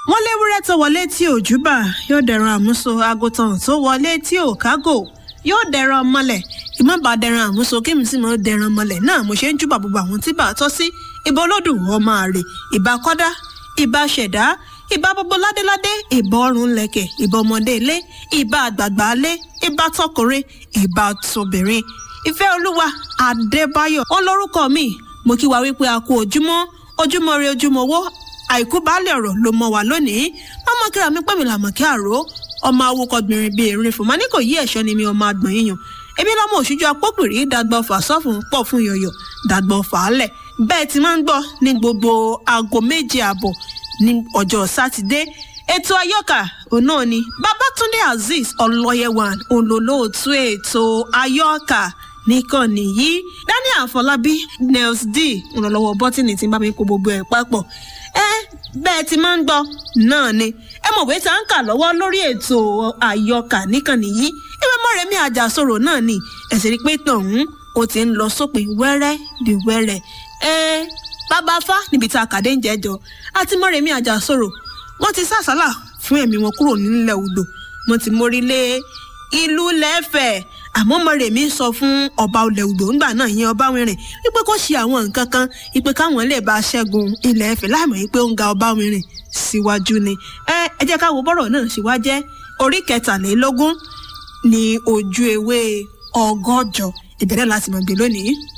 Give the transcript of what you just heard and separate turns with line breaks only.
wọ́n léwúrẹ́ tó wọlé tí ò júbà yóò dẹran àmúso àgùntàn tó wọlé tí ò kágò yóò dẹran mọ́lẹ̀ ìmọ̀ba dẹran àmúso kí mi sì mọ̀ dẹran mọ́lẹ̀ náà mo ṣe ń júbà gbogbo àwọn tí bá a tọ́ sí ìbà olódùn ọmọ àrè ìbà kọ́dá ìbà ṣẹ̀dá ìbà gbogbo ládéládé ìbà ọrùn lẹ̀kẹ̀ ìbà ọmọdé ilé ìbà àgbààgbà ilé ìbà tọkùnrin ìbà tóbìnrin ìfẹ́ olúwa adébáyọ̀ ó lórúkọ mi mo kí wa wípé a kú ojúmọ́ ojúmọ́ ire ojúmọ́ owó àìkú baálẹ̀ ọ̀rọ̀ ló mọ wà lónìí mọ́mọ́ kíra mi pẹ́ mi làmọ́ kí àró ọmọ awokọ̀gbìnrin bíi erin fún ma ní kò yí ẹ̀ṣọ́ ni mi ọmọ àgbọ̀n yíyan ebi lọ́mọ òṣùjọ apópìrí dàgbà ọ̀fà sọ́fún pọ̀ fún yọ̀yọ̀ dàgbà ọ̀fà alẹ̀ bẹ́ẹ̀ ti máa ń gbọ́ ní gbogbo aago méje àbọ̀ ní ọjọ́ sátidé ètò ayọ́kà òun náà ni babatunde azeez ọlọ́yẹ̀wàn olólóòtú ètò ayọ́kà níkànnì yìí daniel afọlábí nels d ìrànlọ́wọ́ bọ́tìnì tí ń bá mi kó gbogbo ẹ̀ papọ̀ ẹ bẹ́ẹ̀ ti máa ń gbọ́ náà ni ẹ mọ̀ pé tá à ń kà lọ́wọ́ lórí ètò àyọkà níkànnì yìí ìwé mọ́rẹ̀mí àjàsọ̀rọ̀ náà ni ẹ̀sìn rí pé tọ̀hún ó ti ń lọ sópin wẹ́rẹ́ di wẹ́rẹ́ ẹ bàbá fá níbi tá a kàdé ń jẹjọ àti mọ́rẹ̀mí àjàsọ̀rọ̀ wọ́n ti sàsálà fún ẹ̀mí wọn kúrò nílẹ̀ odò wọ́n ti mórí lé ìlú lẹ́fẹ̀ẹ́ àmọ́ mọ̀rẹ̀mí sọ fún ọba olè odò ńgbà náà ìyẹn ọba wìnrìn wípé kó ṣe àwọn nǹkan kan wípé káwọn lè bá ṣẹ́gun ilẹ̀ ẹ̀fẹ̀ láìmọ̀ wípé ó ń ga ọba wìnrìn síwájú ni ẹ ẹ jẹ́ ká wo bọ́rọ̀ náà ṣe wá jẹ́ orí kẹtàlélógún ní ojú ewé ọgọ́jọ ìbẹ̀rẹ̀ láti mọ̀ gbé lónìí.